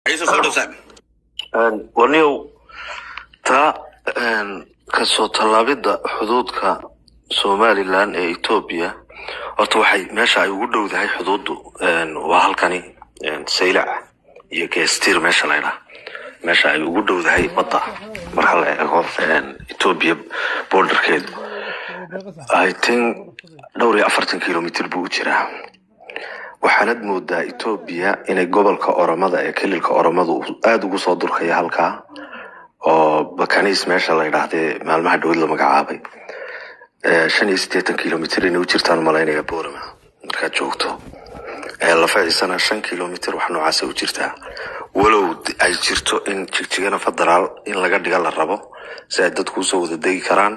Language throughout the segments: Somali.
ciise soo dhow saaxib waniyow taa kasoo tallaabidda xuduudka somalilan ee etoobiya horta waxay meesha ay ugu dhowdahay xuduuddu waa halkani saylac iyo geestir meesha la ydhaha meesha ay ugu dhowdahay badda marka la eego etoobiya borderkeedu i think dhowr iyo afartan kilomitr buu u jiraa waxaanad moodaa etoobiya inay gobolka oromada ee kelilka oromada uu aada ugu soo durkaya halkaa oo bakaniis meesha la ydhaahdee maalmaha dhowad la magacaabay shan iyo siddeetan kilomitr inay u jirtaan malaynaya borama markaad joogto lafaciisana shan kilomitr wax noocaasa u jirtaa walow ay jirto in jigjigana federaal in laga dhiga la rabo si ay dadku usoo wada degi karaan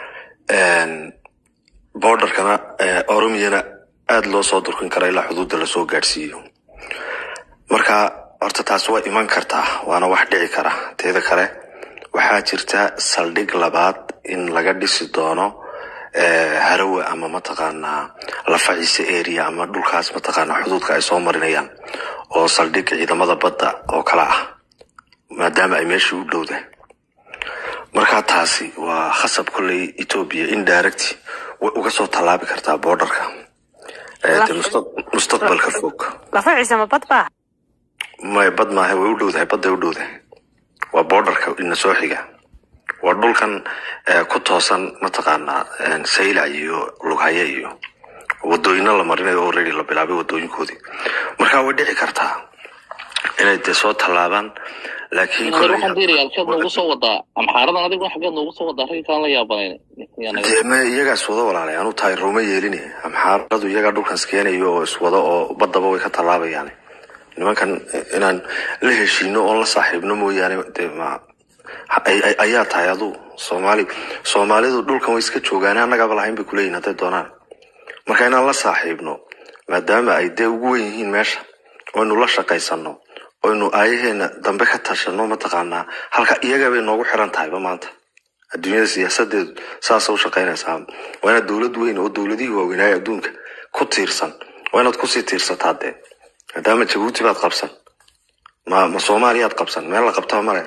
borderkana oromiyana aada loo soo durkin kara ilaa xuduudda lasoo gaadhsiiyo marka horta taas waa iman kartaa waana wax dhici kara teeda kale waxaa jirta saldhig labaad in laga dhisi doono harawe ama mataqaanaa lafaciise area ama dhulkaas mataqaanaa xuduudka ay soo marinayaan oo saldhig ciidamada badda oo kale ah maadaama ay meeshii u dhowdahay marka taasi waa khasab kolley etoobiya indirect way uga soo tallaabi kartaa borderka mustaqbalka fog lafaciisa ma bad baa may bad maaha way u dhowdahay badday u dhowdahay waa borderka ina soo xiga waa dhulkan ku toosan mataqaanaa saylac iyo lughaye iyo wadooyina la marinayo already la bilaabay wadooyinkoodii marka way dhici kartaa inay dee soo tallaabaan laakiin waxaan diiri halkeed noogu soo wadaa amxaaradan adigu xageed noogu soo wadaa ragga kaan la yaabanayn dee me iyagaas wada walaalay anu tahay ruuma yeelini amxaaradu iyagaa dhulkan iskeenayo oo iswada oo baddaba way ka tallaabayaan nimankan inaan la heshiino oon la saaxiibno mooyaane dee ma ayaa tahay adu soomaali soomaalidu dhulkan way iska joogaan annagaaba lahayn bay kuleeyihin hadday doonaan marka inaan la saaxiibno maadaama ay dee ugu wen yihiin meesha oynu la shaqaysano oynu aayaheena dambe ka tashano mataqaanaa halka iyaga bay noogu xiran tahayba maanta adduunyada siyaasadeedu saasa u shaqaynaysaa waa inaad dowlad weyn oo dowladihii waaweynaaye adduunka ku tiirsan waa inaad kusii tiirsataa dee maadaama jabuuti baad qabsan ma ma soomaaliyaad qabsan meel la qabtaba male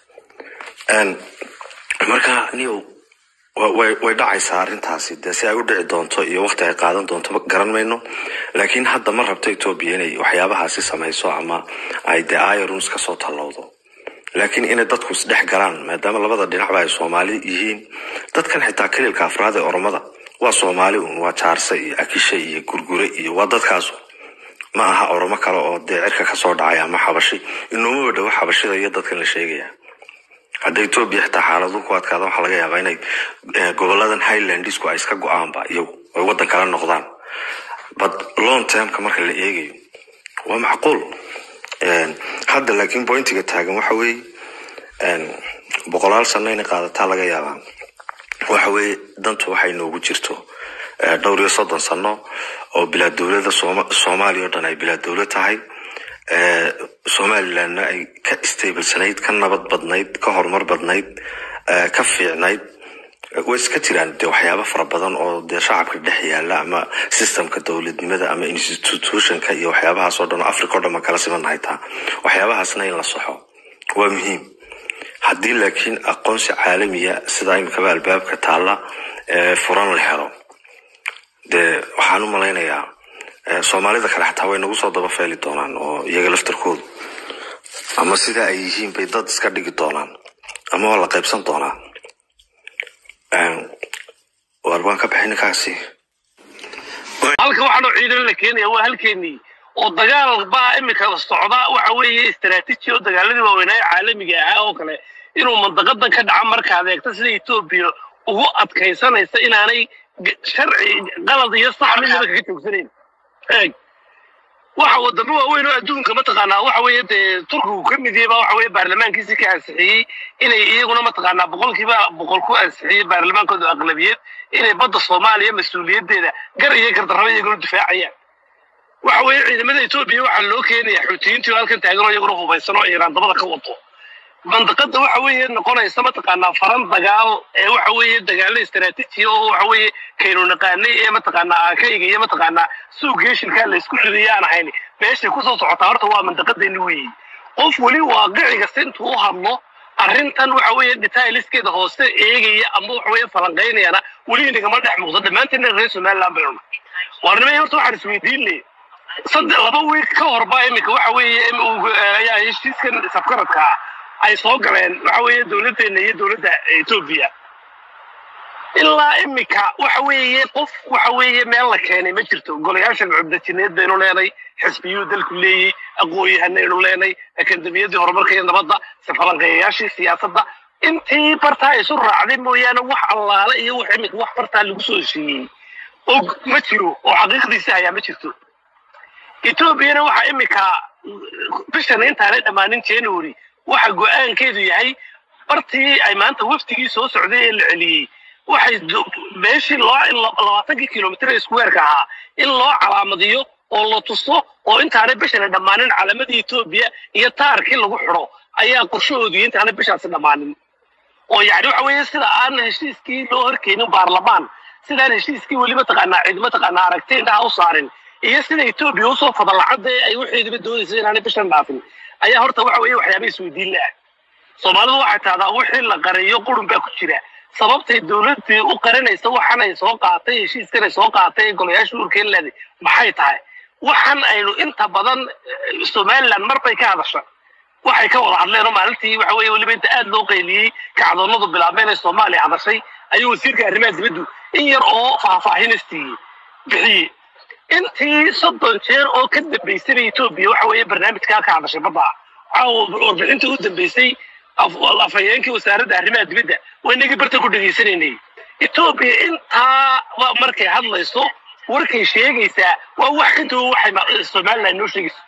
marka niyow way way dhacaysaa arrintaasi dee si ay u dhici doonto iyo waqti ay qaadan doonto garan mayno laakiin hadda ma rabto etoobiya inay waxyaabahaasi samayso ama ay dee irons kasoo tallowdo laakiin inay dadku isdhex galaan maadaama labada dhinacba ay soomaali yihiin dadkan xitaa kelilka afraad ee oromada waa soomaali un waa jaarse iyo akishe iyo gurgure iyo waa dadkaasu ma aha oromo kale oo dee cirka kasoo dhacay ama xabashi inoomaba dhawo xabashida iyo dadkan la sheegaya hadda etoobiya xitaa xaaladu ku adkaada waxaa laga yaabaa inay goboladan highlandisku ay iska go-aanba iyagu ay waddan kala noqdaan but long termka marka la eegayo waa macquul hadda laakiin pointiga taagan waxa weeye boqolaal sano inay qaadataa laga yaabaa waxa weeye dantu waxay noogu jirto dhowr iyo soddon sano oo bilaa dowlada soomaaliya oo dhan ay bilaa dowlad tahay somalilandna ay ka stablesanayd ka nabad badnayd ka horumar badnayd ka fiicnayd way iska jiraan dee waxyaabo fara badan oo dee shacabka dhex yaala ama systemka dowladnimada ama institutionka iyo waxyaabahaas oo dhan africa o dhan ma kala simanahay taa waxyaabahaasna in la saxo waa muhiim haddii laakiin aqoonsi caalamiya sida imikaba albaabka taalla furan la helo dee waxaan u malaynayaa soomaalida kale xataa way nagu soo daba feeli doonaan oo iyaga laftarkoodu ama sida ay yihiin bay dad iska dhigi doonaan ama waa la qaybsan doonaa waar baan ka bixi ninkaasi halka waxaanoo ciidan la keenaya waa halkeenii oo dagaal baa imika socda waxa weeye istaraatiiji oo dagaaladii waaweynaaye caalamiga ahaa oo kale inuu mandaqadan ka dhaca markaad eegto sida etoobiya ugu adkaysanaysa inaanay sharci qalad iyo sax midnaba kaga joogsanayn eeg waxa wadamo waaweyn oo adduunka mataqaanaa waxa weeye dee turkigu ka mid yahay baa waxa weeye baarlamaankiisi ka ansixiyey inay iyaguna mataqaanaa boqolkiiba boqol ku ansixiyey baarlamaankooda aqlabiyad inay badda soomaaliya mas-uuliyaddeeda gar iyo gardarraba iyaguna difaacayaan waxa weeye ciidamada etoobiya waxaa loo keenaya xuutiyiintii oo halkan taagan oo iyaguna hubaysan oo iiraan dabada ka wato mandaqada waxa weeye noqonaysa mataqaanaa faran dagaal ee waxa weeye dagaalo istaraatiiji oo waxa weeye kaynu naqaanay ee mataqaanaa aakayga iyo mataqaanaa suuq geeshilkaa la isku riday aan ahayn meeshay kusoo socotaa horta waa mandaqadeeni weeye qof weli waaqiciga si intuu u hadlo arrintan waxa weeye detailiskeeda hoose eegaya ama waxa weeye falanqaynayana weli inagama dhex muuqdo dhammaanteedna reer somaliland baynu nahay waarnimay horta waxaan isweydiinay saddex laba wiil ka horba iminka waxa weeye ayaa heshiiskan safkaradka ah ay soo galeen waxa weeye dowladdeena iyo dowladda etoobiya ilaa iminka waxa weeye qof waxa weeye meel la keenay ma jirto golayaasha cubdajineed baynu leenay xisbiyuu dalku leeyey aqoon-yahanaynu leenay akademiyadii horumarka iyo nabadda safalanqeeyayaashii siyaasadda intii bartaa isu raacday mooyaane wax allaale iyo wax iminka wax bartaa lagu soo heshiiyey og ma jiro oo xaqiiqdiisi hayaa ma jirto etoobiyana waxa iminka bishan intaanay dhammaanin january waxa go-aankeedu yahay bartii ay maanta wafdigii soo socday ee la celiyey waxay meeshii loo labaatankii kilomitr squareka ahaa in loo calaamadiyo oo la tuso oo intaanay bishan dhammaanin calamadii etoobiya iyo taarkii lagu xidho ayaa qorshahoodii intaanay bishaasi dhammaanin oo yani waxa weeye sida aan heshiiskii loo horkeenin baarlamaan sidaan heshiiskii weli mataqaanaa cid mataqaanaa aragti indhaha u saarin iyo sida etoobiya usoo fadalacada ay waxeediba doonaysa inaanay bishan dhaafin ayaa horta waxa weeye waxyaaba isweydiin laah soomaalidu waxay tahdaa wixii la qariyo qurun baa ku jira sababtay dowladdii u qarinaysa waxan ay soo qaatay heshiiskan ay soo qaatay ee golayaasha urkeen leeday maxay tahay waxan aynu inta badan somaliland mar bay ka hadasha waxay ka wada hadleen oo maalintii waxa weeye weliba inta aad loo qayliyey kacdoonnadu bilaabeen ee soomaaliya hadashay ayuu wasiirka arrimaha dibaddu in yar oo faahfaahinaysiiyey bixiyey intii soddon jeer oo ka dambaysay etoobiya waxa weeye barnaamijkaa ka hadashay badda warbixintii u dambaysay afhayeenkii wasaaradda arrimaha dibadda waa inagii barta ku dhegaysanaynay etoobiya intaa markay hadlayso warkay sheegaysaa waa wax ka duwan waxay somaliland inoo sheegayso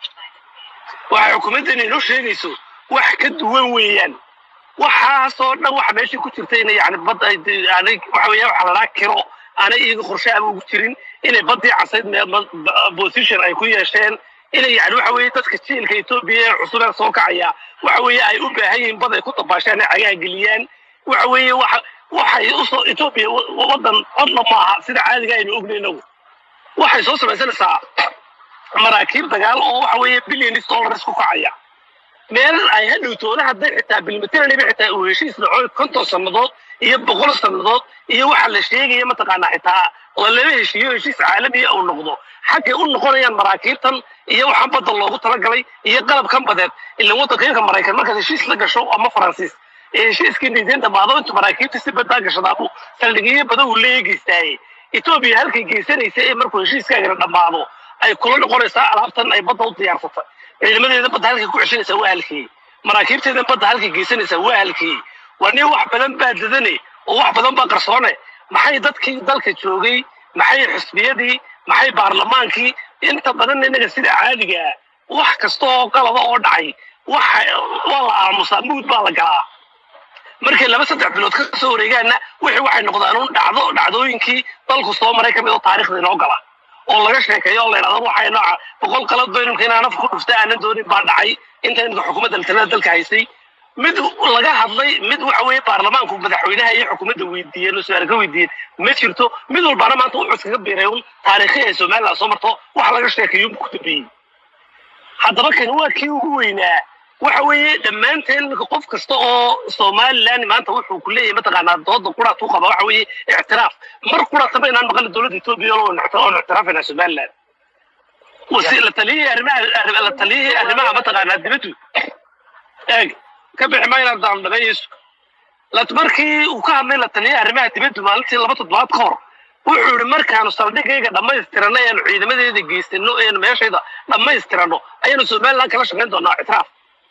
waxay xukuumaddeena inoo sheegayso wax ka duwan weeyaan waxaasoo dhan waxa meeshii ku jirta ina yani badda aanay waxa weeya waxa la dhaha kiro aanay iyaga qorshaaba ugu jirin inay baddii casayd position ay ku yeesheen inay yani waxa weeye dadka jiilka etoobiya ee cusub ee soo kacaya waxa weeye ay u baahan yihiin bad ay ku dabaashaan ay cagaha geliyaan waxa weeye waxa waxay usoo etoobiya waddan codna maaha sida caadiga aynu ognay inagu waxay soo samaysanaysaa maraakiib dagaal oo waxa weeye billions dollars ku kacaya meel ay hadhow toona hadday xitaa bilmateraniba xitaa uu heshiis dhaco konton sannadood iyo boqol sannadood iyo waxa la sheegaya mataqaanaa xitaa oo laba heshiiyo heshiis caalamiya uu noqdo xaggay u noqonayaan maraakiibtan iyo waxaan badda loogu talagalay iyo qalabkan badeed ilan waddanka maraykan markaad heshiis la gasho ama faransiis ee heshiiskii niideen dhammaado intu maraakiibta si baddaa gashadaabuu saldhigyo badan uu leeya geystaaye etoobiya halkay geysanaysa ee markuu heshiiskaagana dhammaado ay kula noqonaysaa alaabtan ay badda u diyaarsatay ciidamadeeda badda halkay ku ceshanaysaa waa halkii maraakiibteeda badda halkay geysanaysaa waa halkii waa nin wax badan baa dadane oo wax badan baa qarsoone maxay dadkii dalka joogay maxay xisbiyadii maxay baarlamaankii inta badan innaga sida caadiga wax kasta oo qalaba oo dhacay waxa waa la aamusaa mugd baa la galaa markay laba saddex bilood ka soo wareegaanna wixii waxay noqdaan un dhacdo dhacdooyinkii dalku soo maray ka mid oo taariikhda inoo gala oo laga sheekeeyo oo la yidhahdo waxay nooca boqol qalad baynunka inaan afka ku dhufta aanan doonin baa dhacay inta inka xukuumadda talada dalka haysay mid laga hadlay mid waxa weeye baarlamaanku madaxweynaha iyo xukuumadda weydiiyeen oo su-aal ka weydiiyeen ma jirto mid walbana maanta wuxuu iskaga biiray un taariikhii ay somaliland soo marto wax laga sheekeeyo ku dambeeyey haddaba kani waa kii ugu weynaa waxa weeye dhammaanteen marka qof kasta oo somaliland maanta wuxuu ku leeyahay mataqaanaa dooda quraat u qaba waxa weeye ictiraaf mar quraataba inaan maqalna dowladda etoobiya oo ictiraafayna somaliland la taliyihii arrimaha la taliyihii arrimaha mataqaanaa dibaddu eeg ka bixi maynaan daaldhabeeyeysu markii uu ka hadlay la taliyihii arrimaha dibaddu maalintii laba toddobaad ka hor wuxuu yidhi markaanu saldhigayga dhammaystirano eanu ciidamadeeda geysano eanu meeshayda dhammaystirano ayaanu somaliland kala shaqayn doonaa ictiraaf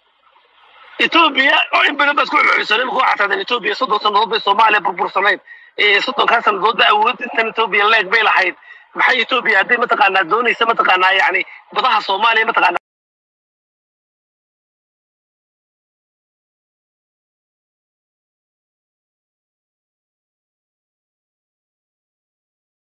etoobiya oo in badan baad ku celcelisay imika waxaa tahdeen etoobiya soddon sannadood bay soomaaliya burbursanayd soddonkaa sannadood ba awood intan etoobiya leeg bay lahayd maxay etoobiya hadday mataqaanaa doonaysa mataqaanaa yani badaha soomaaliya mataqaanaa